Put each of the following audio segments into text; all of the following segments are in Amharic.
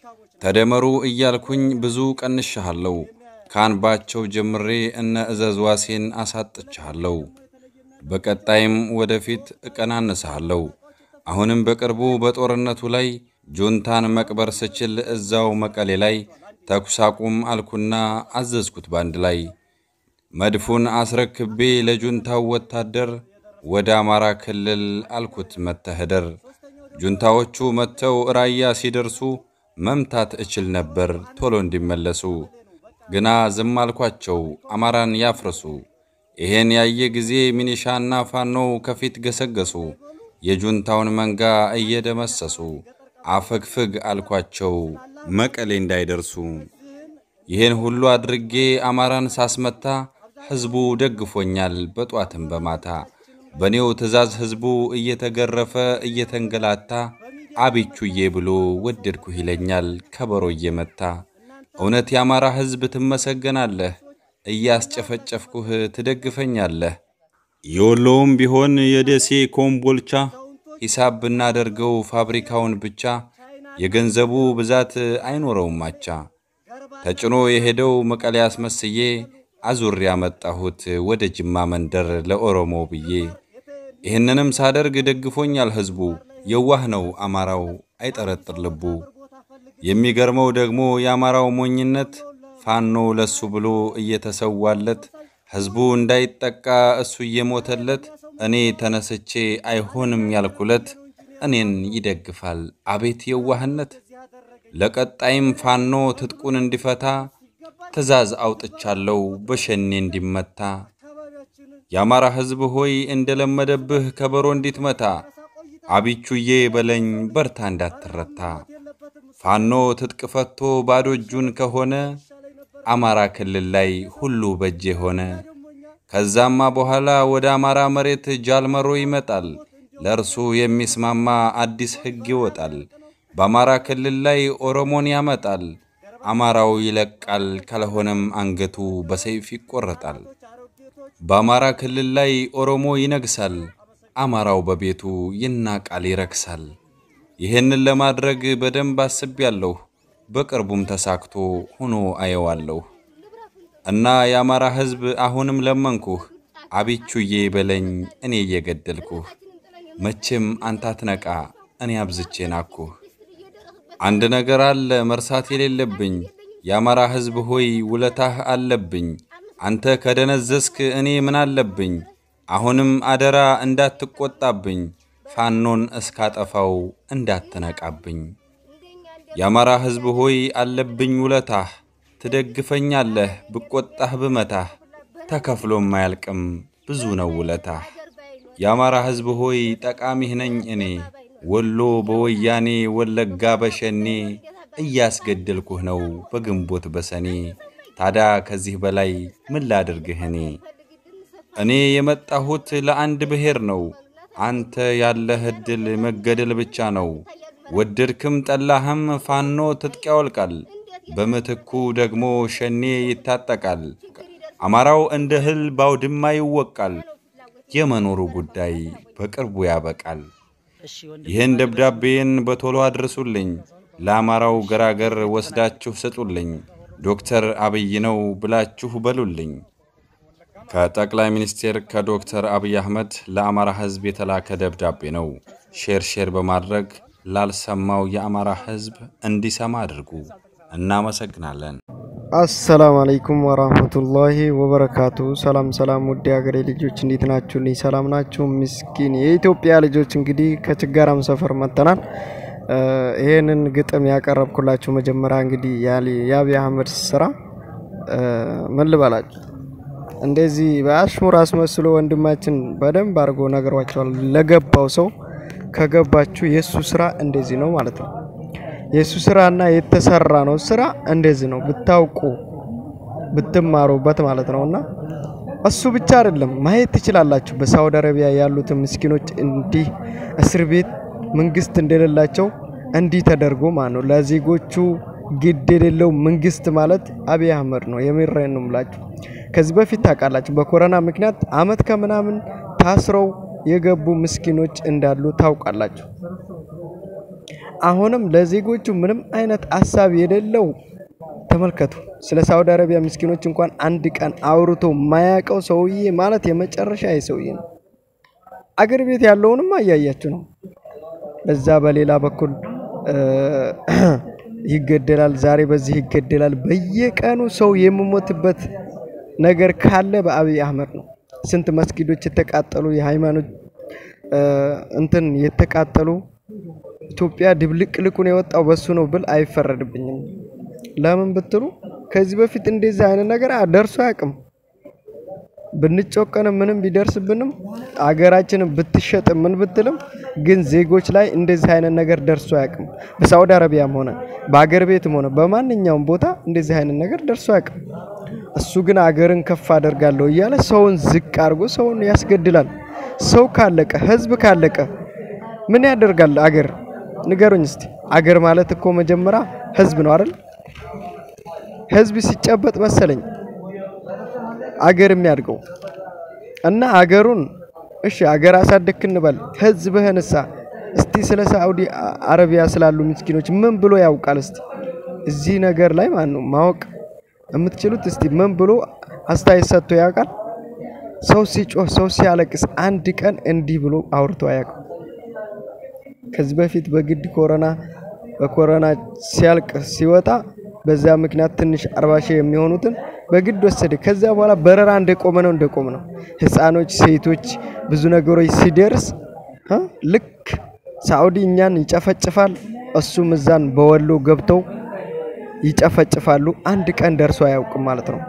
ተደመሩ እያልኩኝ ብዙ ቀንሻሃለሁ። ካንባቸው ጀምሬ እነ እዘዝ ዋሴን አሳጥቻለሁ። በቀጣይም ወደፊት እቀናንስሃለሁ። አሁንም በቅርቡ በጦርነቱ ላይ ጁንታን መቅበር ስችል እዛው መቀሌ ላይ ተኩስ አቁም አልኩና አዘዝኩት ባንድ ላይ መድፉን አስረክቤ ለጁንታው ወታደር ወደ አማራ ክልል አልኩት መተህደር። ጁንታዎቹ መጥተው ራያ ሲደርሱ መምታት እችል ነበር ቶሎ እንዲመለሱ፣ ግና ዝም አልኳቸው አማራን ያፍርሱ። ይሄን ያየ ጊዜ ሚኒሻና ፋኖው ከፊት ገሰገሱ፣ የጁንታውን መንጋ እየደመሰሱ። አፈግፍግ አልኳቸው መቀሌ እንዳይደርሱ። ይህን ሁሉ አድርጌ አማራን ሳስመታ ሕዝቡ ደግፎኛል በጧትም በማታ። በእኔው ትእዛዝ ሕዝቡ እየተገረፈ እየተንገላታ አቢቹዬ ብሎ ወደድኩህ ይለኛል ከበሮ እየመታ። እውነት የአማራ ሕዝብ ትመሰገናለህ፣ እያስጨፈጨፍኩህ ትደግፈኛለህ። የወሎውም ቢሆን የደሴ ኮምቦልቻ ሂሳብ ብናደርገው ፋብሪካውን ብቻ የገንዘቡ ብዛት አይኖረውም አቻ። ተጭኖ የሄደው መቀሌ አስመስዬ አዙር ያመጣሁት ወደ ጅማ መንደር ለኦሮሞ ብዬ። ይህንንም ሳደርግ ደግፎኛል ሕዝቡ። የዋህ ነው አማራው አይጠረጥር ልቡ። የሚገርመው ደግሞ የአማራው ሞኝነት ፋኖ ለሱ ብሎ እየተሰዋለት ሕዝቡ እንዳይጠቃ እሱ እየሞተለት እኔ ተነስቼ አይሆንም ያልኩለት እኔን ይደግፋል። አቤት የዋህነት! ለቀጣይም ፋኖ ትጥቁን እንዲፈታ ትእዛዝ አውጥቻለሁ በሸኔ እንዲመታ። የአማራ ሕዝብ ሆይ እንደለመደብህ ከበሮ እንዲትመታ አቢቹዬ በለኝ በርታ እንዳትረታ። ፋኖ ትጥቅ ፈቶ ባዶ እጁን ከሆነ አማራ ክልል ላይ ሁሉ በጄ ሆነ። ከዛማ በኋላ ወደ አማራ መሬት ጃልመሮ ይመጣል። ለእርሱ የሚስማማ አዲስ ሕግ ይወጣል። በአማራ ክልል ላይ ኦሮሞን ያመጣል። አማራው ይለቃል፣ ካልሆነም አንገቱ በሰይፍ ይቆረጣል። በአማራ ክልል ላይ ኦሮሞ ይነግሳል። አማራው በቤቱ ይናቃል፣ ይረክሳል። ይህንን ለማድረግ በደንብ አስቤያለሁ። በቅርቡም ተሳክቶ ሆኖ አየዋለሁ። እና የአማራ ሕዝብ አሁንም ለመንኩህ፣ አቢቹዬ በለኝ እኔ እየገደልኩህ። መቼም አንተ አትነቃ እኔ አብዝቼ ናኩህ። አንድ ነገር አለ መርሳት የሌለብኝ የአማራ ሕዝብ ሆይ ውለታህ አለብኝ። አንተ ከደነዘዝክ እኔ ምን አለብኝ? አሁንም አደራ እንዳትቆጣብኝ፣ ፋኖን እስካጠፋው እንዳትነቃብኝ። የአማራ ሕዝብ ሆይ አለብኝ ውለታህ፣ ትደግፈኛለህ ብቆጣህ ብመታህ፣ ተከፍሎም አያልቅም ብዙ ነው ውለታህ። የአማራ ሕዝብ ሆይ ጠቃሚህ ነኝ እኔ ወሎ በወያኔ ወለጋ በሸኔ እያስገደልኩህ ነው በግንቦት በሰኔ። ታዲያ ከዚህ በላይ ምን ላድርግህ እኔ? እኔ የመጣሁት ለአንድ ብሔር ነው። አንተ ያለህ ዕድል መገደል ብቻ ነው። ወደድክም ጠላህም ፋኖ ትጥቅ ያወልቃል። በምትኩ ደግሞ ሸኔ ይታጠቃል። አማራው እንደ እህል ባውድማ ይወቃል። የመኖሩ ጉዳይ በቅርቡ ያበቃል። ይህን ደብዳቤን በቶሎ አድርሱልኝ። ለአማራው ገራገር ወስዳችሁ ስጡልኝ። ዶክተር አብይ ነው ብላችሁ በሉልኝ። ከጠቅላይ ሚኒስቴር ከዶክተር አብይ አህመድ ለአማራ ሕዝብ የተላከ ደብዳቤ ነው። ሼር ሼር በማድረግ ላልሰማው የአማራ ሕዝብ እንዲሰማ አድርጉ። እናመሰግናለን። አሰላሙ አለይኩም ወራህመቱላሂ ወበረካቱ። ሰላም ሰላም፣ ውድ ሀገሬ ልጆች እንዴት ናችሁ? ልኝ ሰላም ናችሁ? ምስኪን የኢትዮጵያ ልጆች እንግዲህ ከችጋራም ሰፈር መጥተናል። ይሄንን ግጥም ያቀረብኩላችሁ መጀመሪያ እንግዲህ የአብይ አህመድ ስራ ምን ልበላችሁ፣ እንደዚህ በአሽሙር አስመስሎ ወንድማችን በደንብ አድርጎ ነግሯቸዋል። ለገባው ሰው ከገባችሁ የእሱ ስራ እንደዚህ ነው ማለት ነው። የእሱ ስራና የተሰራ ነው ስራ እንደዚህ ነው ብታውቁ ብትማሩበት ማለት ነው። እና እሱ ብቻ አይደለም ማየት ትችላላችሁ። በሳውዲ አረቢያ ያሉትን ምስኪኖች እንዲህ እስር ቤት መንግስት እንደሌላቸው እንዲህ ተደርጎ ማለት ነው። ለዜጎቹ ግድ የሌለው መንግስት ማለት አብይ አህመድ ነው። የምሬን ነው የምላችሁ። ከዚህ በፊት ታውቃላችሁ፣ በኮሮና ምክንያት አመት ከምናምን ታስረው የገቡ ምስኪኖች እንዳሉ ታውቃላችሁ። አሁንም ለዜጎቹ ምንም አይነት ሀሳብ የሌለው ተመልከቱ። ስለ ሳውዲ አረቢያ ምስኪኖች እንኳን አንድ ቀን አውርቶ ማያውቀው ሰውዬ ማለት የመጨረሻ የሰውዬ ነው። አገር ቤት ያለውንም እያያችሁ ነው። በዛ በሌላ በኩል ይገደላል፣ ዛሬ በዚህ ይገደላል። በየቀኑ ሰው የሚሞትበት ነገር ካለ በአብይ አህመድ ነው። ስንት መስጊዶች የተቃጠሉ የሃይማኖት እንትን የተቃጠሉ ኢትዮጵያ ድብልቅልቁን የወጣው በሱ ነው ብል አይፈረድብኝም። ለምን ብትሉ ከዚህ በፊት እንደዚህ አይነት ነገር ደርሶ አያውቅም። ብንጮቀንም ምንም ቢደርስብንም አገራችንን ብትሸጥ ምን ብትልም ግን ዜጎች ላይ እንደዚህ አይነት ነገር ደርሶ አያውቅም። በሳውዲ አረቢያም ሆነ በአገር ቤትም ሆነ በማንኛውም ቦታ እንደዚህ አይነት ነገር ደርሶ አያውቅም። እሱ ግን አገርን ከፍ አደርጋለሁ እያለ ሰውን ዝቅ አድርጎ ሰውን ያስገድላል። ሰው ካለቀ ህዝብ ካለቀ ምን ያደርጋል አገር? ንገሩኝ እስቲ። አገር ማለት እኮ መጀመሪያ ህዝብ ነው አይደል? ህዝብ ሲጨበጥ መሰለኝ አገር የሚያድገው እና አገሩን እሺ አገር አሳደግክ እንበል። ህዝብህንሳ እስቲ ስለ ሳዑዲ አረቢያ ስላሉ ምስኪኖች ምን ብሎ ያውቃል? እስቲ እዚህ ነገር ላይ ማን ነው ማወቅ የምትችሉት? እስቲ ምን ብሎ አስተያየት ሰጥቶ ያውቃል? ሰው ሲጮህ ሰው ሲያለቅስ አንድ ቀን እንዲህ ብሎ አውርቶ አያውቅም። ከዚህ በፊት በግድ ኮሮና በኮሮና ሲያልቅ ሲወጣ በዛ ምክንያት ትንሽ አርባ ሺህ የሚሆኑትን በግድ ወሰደ። ከዚያ በኋላ በረራ እንደቆመ ነው እንደቆመ ነው። ህፃኖች፣ ሴቶች ብዙ ነገሮች ሲደርስ ልክ ሳዑዲ እኛን ይጨፈጭፋል፣ እሱም እዛን በወሎ ገብተው ይጨፈጭፋሉ። አንድ ቀን ደርሶ አያውቅም ማለት ነው።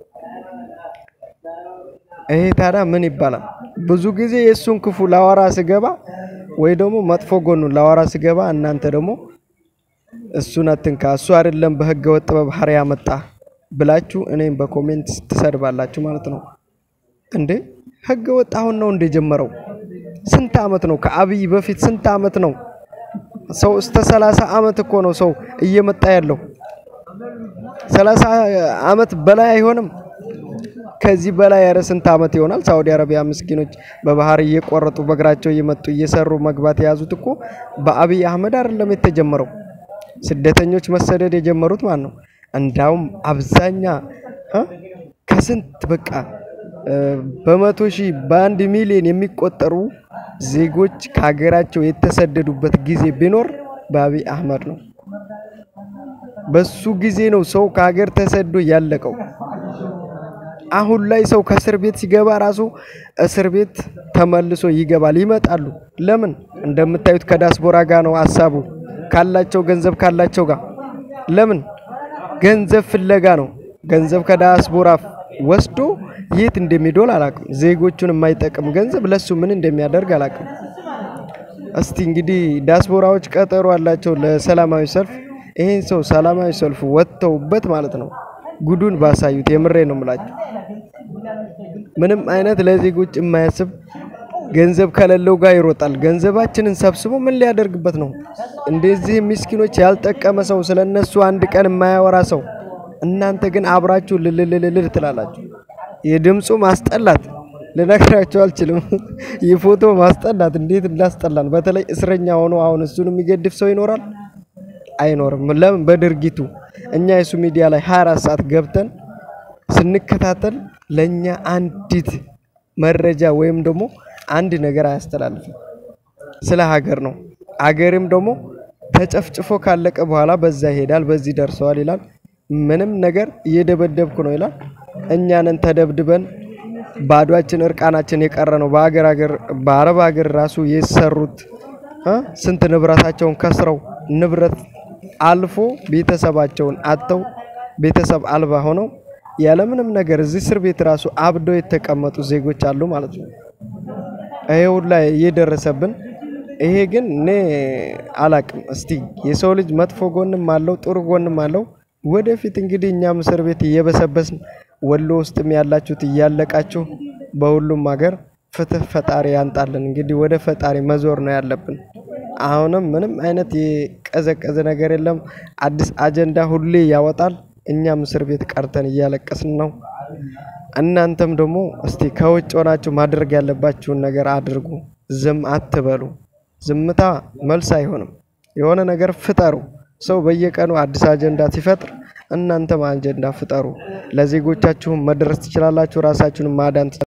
ይሄ ታዲያ ምን ይባላል? ብዙ ጊዜ የእሱን ክፉ ላወራ ስገባ ወይ ደግሞ መጥፎ ጎኑን ላወራ ስገባ እናንተ ደግሞ እሱን አትንካ፣ እሱ አይደለም በህገ ወጥ በባህር ያመጣ ብላችሁ እኔም በኮሜንት ትሰድባላችሁ ማለት ነው። እንዴ ህገ ወጥ አሁን ነው እንደጀመረው? ስንት አመት ነው? ከአብይ በፊት ስንት አመት ነው? ሰው እስከ ሰላሳ አመት እኮ ነው ሰው እየመጣ ያለው። ሰላሳ አመት በላይ አይሆንም። ከዚህ በላይ ያረ ስንት አመት ይሆናል? ሳውዲ አረቢያ ምስኪኖች በባህር እየቆረጡ በእግራቸው እየመጡ እየሰሩ መግባት የያዙት እኮ በአብይ አህመድ አይደለም የተጀመረው። ስደተኞች መሰደድ የጀመሩት ማን ነው? እንዳውም አብዛኛ ከስንት በቃ በመቶ ሺህ በአንድ ሚሊዮን የሚቆጠሩ ዜጎች ከሀገራቸው የተሰደዱበት ጊዜ ቢኖር በአብይ አህመድ ነው። በሱ ጊዜ ነው ሰው ከሀገር ተሰዶ ያለቀው። አሁን ላይ ሰው ከእስር ቤት ሲገባ ራሱ እስር ቤት ተመልሶ ይገባል። ይመጣሉ። ለምን? እንደምታዩት ከዳስፖራ ጋር ነው ሀሳቡ ካላቸው ገንዘብ ካላቸው ጋር ለምን ገንዘብ ፍለጋ ነው። ገንዘብ ከዳያስፖራ ወስዶ የት እንደሚዶል አላቅም። ዜጎቹን የማይጠቅም ገንዘብ ለሱ ምን እንደሚያደርግ አላቅም። እስቲ እንግዲህ ዳያስፖራዎች ቀጠሮ አላቸው ለሰላማዊ ሰልፍ። ይሄን ሰው ሰላማዊ ሰልፍ ወጥተውበት ማለት ነው ጉዱን ባሳዩት። የምሬ ነው የምላቸው። ምንም አይነት ለዜጎች የማያስብ ገንዘብ ከሌለው ጋር ይሮጣል። ገንዘባችንን ሰብስቦ ምን ሊያደርግበት ነው? እንደዚህ ምስኪኖች ያልጠቀመ ሰው ስለ እነሱ አንድ ቀን የማያወራ ሰው፣ እናንተ ግን አብራችሁ ልልልልል ትላላችሁ። የድምፁ ማስጠላት ልነግራቸው አልችልም። የፎቶ ማስጠላት እንዴት እንዳስጠላን። በተለይ እስረኛ ሆኖ አሁን እሱን የሚገድፍ ሰው ይኖራል? አይኖርም። ለምን? በድርጊቱ እኛ የሱ ሚዲያ ላይ 24 ሰዓት ገብተን ስንከታተል ለእኛ አንዲት መረጃ ወይም ደግሞ አንድ ነገር አያስተላልፍም። ስለ ሀገር ነው። ሀገርም ደግሞ ተጨፍጭፎ ካለቀ በኋላ በዛ ይሄዳል፣ በዚህ ደርሰዋል ይላል። ምንም ነገር እየደበደብኩ ነው ይላል። እኛንን ተደብድበን ባዷችን እርቃናችን የቀረ ነው። በሀገር ሀገር በአረብ ሀገር ራሱ የሰሩት ስንት ንብረታቸውን ከስረው ንብረት አልፎ ቤተሰባቸውን አጥተው ቤተሰብ አልባ ሆነው ያለምንም ነገር እዚህ እስር ቤት ራሱ አብደው የተቀመጡ ዜጎች አሉ ማለት ነው። ይሄ ሁላ እየደረሰብን ይሄ ግን እኔ አላቅም። እስቲ የሰው ልጅ መጥፎ ጎንም አለው ጥሩ ጎንም አለው። ወደፊት እንግዲህ እኛም እስር ቤት እየበሰበስን ወሎ ውስጥም ያላችሁት እያለቃችሁ በሁሉም ሀገር ፍትህ ፈጣሪ ያንጣልን። እንግዲህ ወደ ፈጣሪ መዞር ነው ያለብን። አሁንም ምንም አይነት የቀዘቀዘ ነገር የለም። አዲስ አጀንዳ ሁሌ ያወጣል። እኛም እስር ቤት ቀርተን እያለቀስን ነው። እናንተም ደግሞ እስቲ ከውጭ ሆናችሁ ማድረግ ያለባችሁን ነገር አድርጉ። ዝም አትበሉ። ዝምታ መልስ አይሆንም። የሆነ ነገር ፍጠሩ። ሰው በየቀኑ አዲስ አጀንዳ ሲፈጥር እናንተም አጀንዳ ፍጠሩ። ለዜጎቻችሁም መድረስ ትችላላችሁ። ራሳችሁንም ማዳን